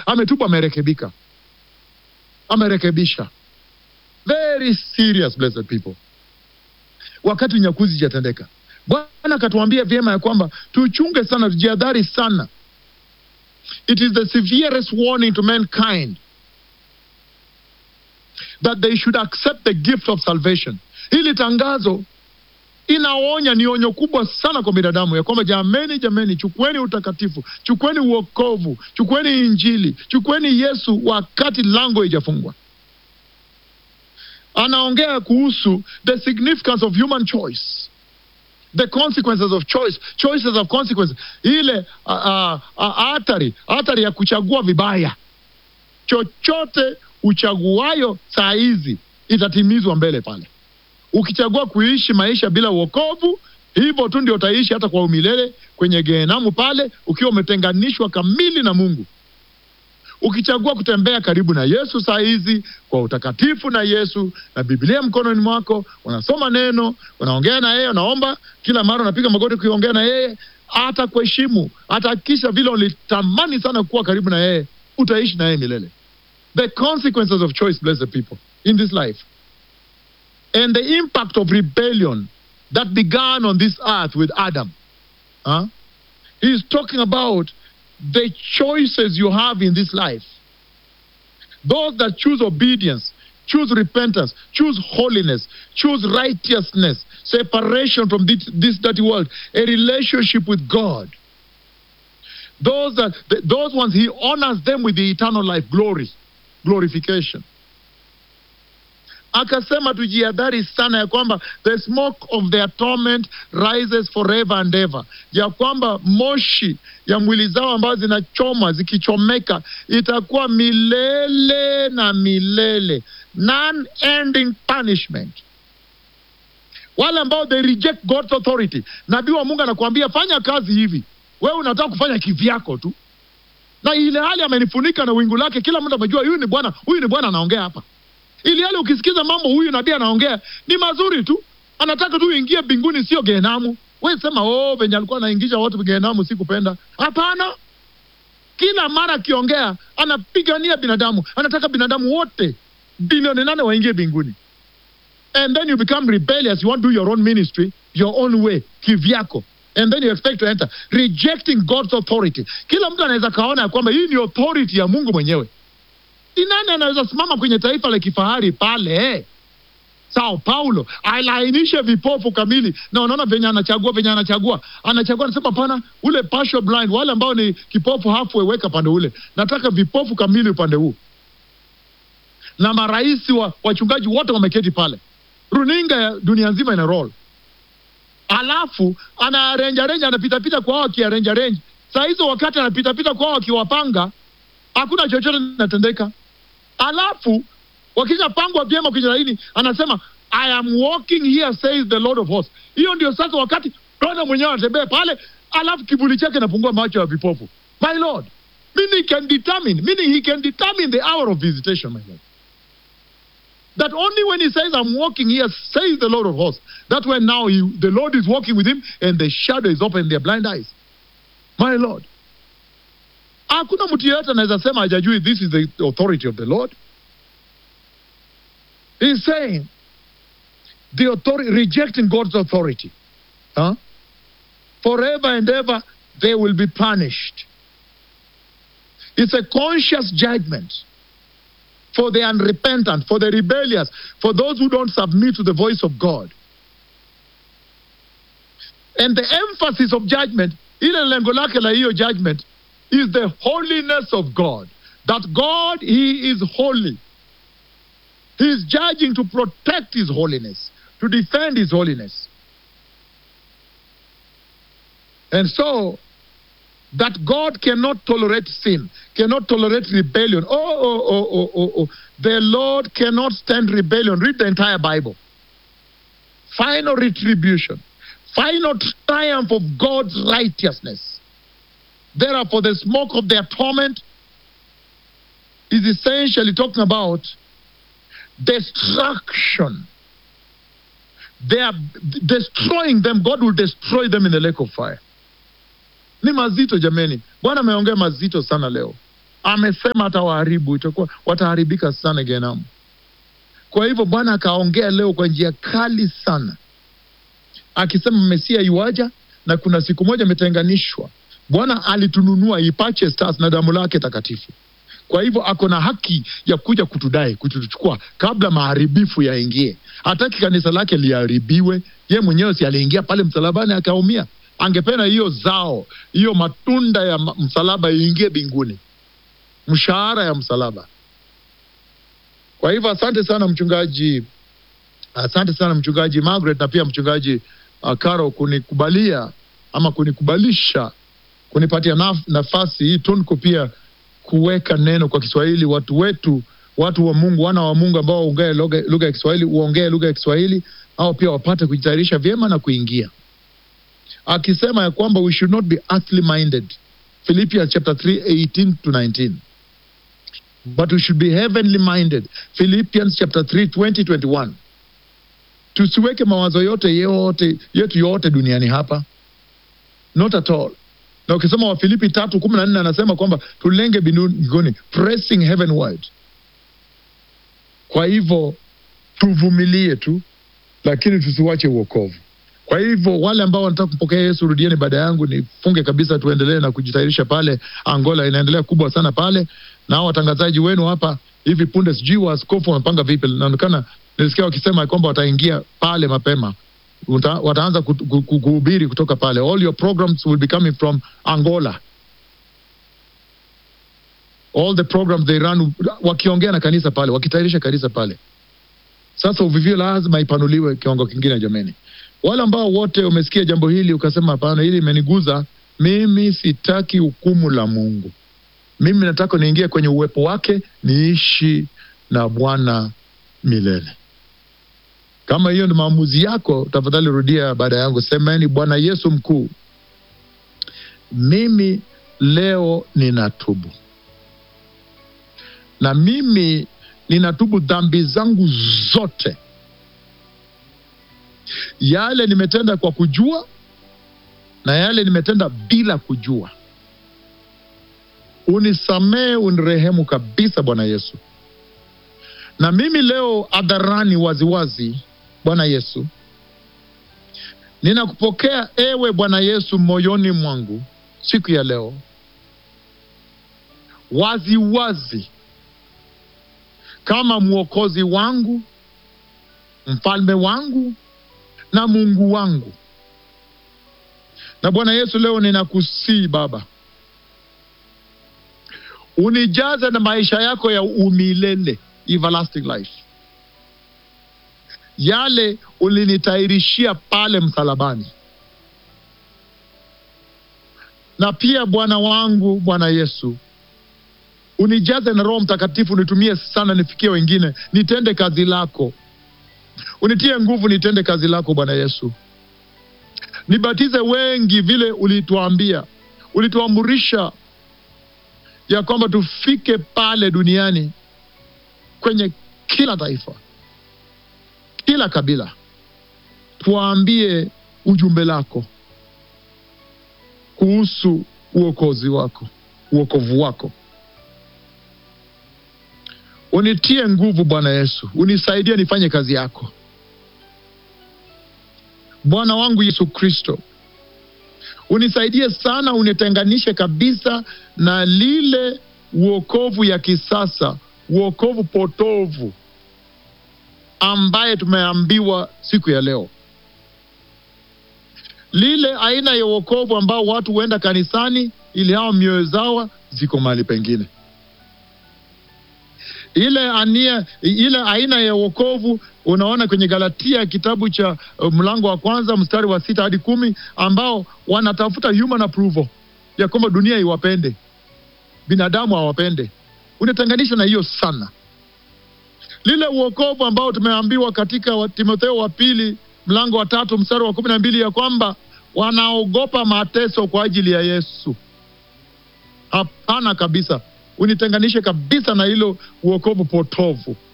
ametubu amerekebika amerekebisha very serious blessed people wakati unyakuzi itatendeka bwana akatuambia vyema ya kwamba tuchunge sana tujihadhari sana it is the severest warning to mankind that they should accept the gift of salvation hili tangazo inaonya ni onyo kubwa sana kwa binadamu ya kwamba jameni jameni chukueni utakatifu chukueni uokovu chukueni injili chukueni yesu wakati lango haijafungwa anaongea kuhusu the significance of human choice the consequences of choice choices of consequences ile hatari hatari ya kuchagua vibaya chochote uchaguayo saa hizi itatimizwa mbele pale ukichagua kuishi maisha bila uokovu hivyo tu ndio utaishi hata kwa umilele kwenye gehenamu pale ukiwa umetenganishwa kamili na mungu ukichagua kutembea karibu na yesu saa hizi kwa utakatifu na yesu na biblia mkononi mwako unasoma neno unaongea na yeye unaomba kila mara unapiga magoti kuiongea na yeye hata kuheshimu atahakikisha vile ulitamani sana kuwa karibu na yeye utaishi na yeye milele the consequences of choice blessed people in this life and the impact of rebellion that began on this earth with adam huh? he's talking about the choices you have in this life. Those that choose obedience, choose repentance, choose holiness, choose righteousness, separation from this, this dirty world, a relationship with God. Those that th- those ones he honors them with the eternal life, glory, glorification. akasema tujihadhari sana ya kwamba the smoke of their torment rises forever and ever, ya kwamba moshi ya mwili zao ambazo zinachoma zikichomeka itakuwa milele na milele, non-ending punishment. Wale ambao they reject God's authority, nabii wa Mungu anakuambia fanya kazi hivi, wewe unataka kufanya kivyako tu, na ile hali amenifunika na wingu lake, kila mtu amejua huyu ni Bwana, huyu ni Bwana anaongea hapa ili hali ukisikiza mambo huyu nabii anaongea ni mazuri tu, anataka tu uingie mbinguni, sio gehenamu. We sema oh, venye alikuwa anaingisha watu gehenamu sikupenda. Hapana, kila mara akiongea anapigania binadamu, anataka binadamu wote bilioni nane waingie mbinguni. And then you become rebellious, you want to do your own ministry your own way, kivyako and then you expect to enter rejecting God's authority. Kila mtu anaweza kaona ya kwamba hii ni authority ya Mungu mwenyewe ni nani anaweza simama kwenye taifa la kifahari pale Sao Paulo alainishe vipofu kamili, na unaona venye anachagua venye anachagua anachagua, anasema pana ule partial blind, wale ambao ni kipofu halfway, weka pande ule, nataka vipofu kamili upande huu. Na marais wa wachungaji wote wameketi pale, runinga ya dunia nzima ina roll, alafu anarenja renja, anapitapita kwa wao akiarenja renja. Saa hizo wakati anapitapita kwa wao akiwapanga, hakuna chochote kinatendeka alafu wakishapangwa vyema kwenye laini anasema I am walking here says the Lord of hosts. Hiyo ndio sasa wakati Bwana mwenyewe anatembea pale, alafu kivuli chake napungua macho ya vipofu. My Lord, meaning he can determine, meaning he can determine the hour of visitation, my Lord. That only when he says I'm walking here says the Lord of hosts, that when now he, the Lord is walking with him and the shadow is open their blind eyes. My Lord. Hakuna mtu yeyote anaweza sema hajajui this is the authority of the Lord. He's saying the authority rejecting God's authority. Huh? Forever and ever they will be punished. It's a conscious judgment for the unrepentant, for the rebellious, for those who don't submit to the voice of God. And the emphasis of judgment, ile lengo lake la hiyo judgment is the holiness of God. That God, He is holy. He is judging to protect His holiness, to defend His holiness. And so, that God cannot tolerate sin, cannot tolerate rebellion. Oh, oh, oh, oh, oh, oh. The Lord cannot stand rebellion. Read the entire Bible. Final retribution, final triumph of God's righteousness. Therefore, the smoke of their torment is essentially talking about destruction. They are destroying them. God will destroy them in the lake of fire. Ni mazito jameni. Bwana ameongea mazito sana leo. amesema atawaharibu, itakuwa wataharibika sana Gehenamu. Kwa hivyo Bwana akaongea leo kwa njia kali sana, akisema Mesia iwaja na kuna siku moja imetenganishwa. Bwana alitununua he purchased us na damu lake takatifu. Kwa hivyo ako na haki ya kuja kutudai, kutuchukua kabla maharibifu yaingie. Hataki kanisa lake liharibiwe. Ye mwenyewe si aliingia pale msalabani akaumia. Angependa hiyo zao, hiyo matunda ya ma- msalaba iingie mbinguni, mshahara ya msalaba. Kwa hivyo asante sana mchungaji, asante sana mchungaji Margaret na pia mchungaji uh, Caro kunikubalia ama kunikubalisha kunipatia naf nafasi hii tunku pia kuweka neno kwa Kiswahili. Watu wetu, watu wa Mungu, wana wa Mungu ambao waongee lugha lugha ya Kiswahili, uongee lugha ya Kiswahili, au pia wapate kujitayarisha vyema na kuingia, akisema ya kwamba we should not be earthly minded, Philippians chapter 3 18 to 19 but we should be heavenly minded, Philippians chapter 3 20 21. Tusiweke mawazo yote yote yetu yote duniani hapa, not at all na ukisoma Wafilipi tatu kumi na nne anasema kwamba tulenge mbinguni, pressing heavenward. Kwa hivyo tuvumilie tu, lakini tusiwache uokovu. Kwa hivyo wale ambao wanataka kumpokea Yesu, rudieni baada yangu, nifunge kabisa, tuendelee na kujitayarisha pale. Angola inaendelea kubwa sana pale, na hao watangazaji wenu hapa hivi punde, sijui waaskofu wamepanga vipi. Inaonekana nilisikia wakisema ya kwamba wataingia pale mapema Uta, wataanza kut- ku- ku- kuhubiri kutoka pale. All your programs will be coming from Angola. All the programs they run wakiongea na kanisa pale, wakitayarisha kanisa pale. Sasa uvivio lazima ipanuliwe kiwango kingine, jameni. Wale ambao wote umesikia jambo hili ukasema, hapana, hili imeniguza mimi, sitaki hukumu la Mungu. Mimi nataka niingie kwenye uwepo wake, niishi na Bwana milele. Kama hiyo ni maamuzi yako, tafadhali rudia baada yangu, semeni: Bwana Yesu mkuu, mimi leo ninatubu, na mimi ninatubu dhambi zangu zote, yale nimetenda kwa kujua na yale nimetenda bila kujua. Unisamehe, unirehemu kabisa, Bwana Yesu. Na mimi leo hadharani, waziwazi, Bwana Yesu, ninakupokea ewe Bwana Yesu moyoni mwangu siku ya leo, waziwazi wazi, kama mwokozi wangu, mfalme wangu na Mungu wangu. Na Bwana Yesu, leo ninakusii Baba, unijaze na maisha yako ya umilele, everlasting life, yale ulinitayarishia pale msalabani. Na pia Bwana wangu, Bwana Yesu, unijaze na Roho Mtakatifu, nitumie sana, nifikie wengine, nitende kazi lako, unitie nguvu, nitende kazi lako Bwana Yesu, nibatize wengi vile ulituambia, ulituamurisha ya kwamba tufike pale duniani kwenye kila taifa, kila kabila, tuwaambie ujumbe lako kuhusu uokozi wako, uokovu wako. Unitie nguvu Bwana Yesu, unisaidie nifanye kazi yako. Bwana wangu Yesu Kristo, unisaidie sana, unitenganishe kabisa na lile uokovu ya kisasa, uokovu potovu ambaye tumeambiwa siku ya leo, lile aina ya uokovu ambao watu huenda kanisani ili hao mioyo zao ziko mahali pengine ile ania, ile aina ya wokovu unaona kwenye Galatia kitabu cha uh, mlango wa kwanza mstari wa sita hadi kumi ambao wanatafuta human approval ya kwamba dunia iwapende, binadamu hawapende. Unatenganisha na hiyo sana. Lile uokovu ambao tumeambiwa katika wa- Timotheo wa pili mlango wa tatu mstari wa kumi na mbili ya kwamba wanaogopa mateso kwa ajili ya Yesu. Hapana kabisa, unitenganishe kabisa na hilo uokovu potovu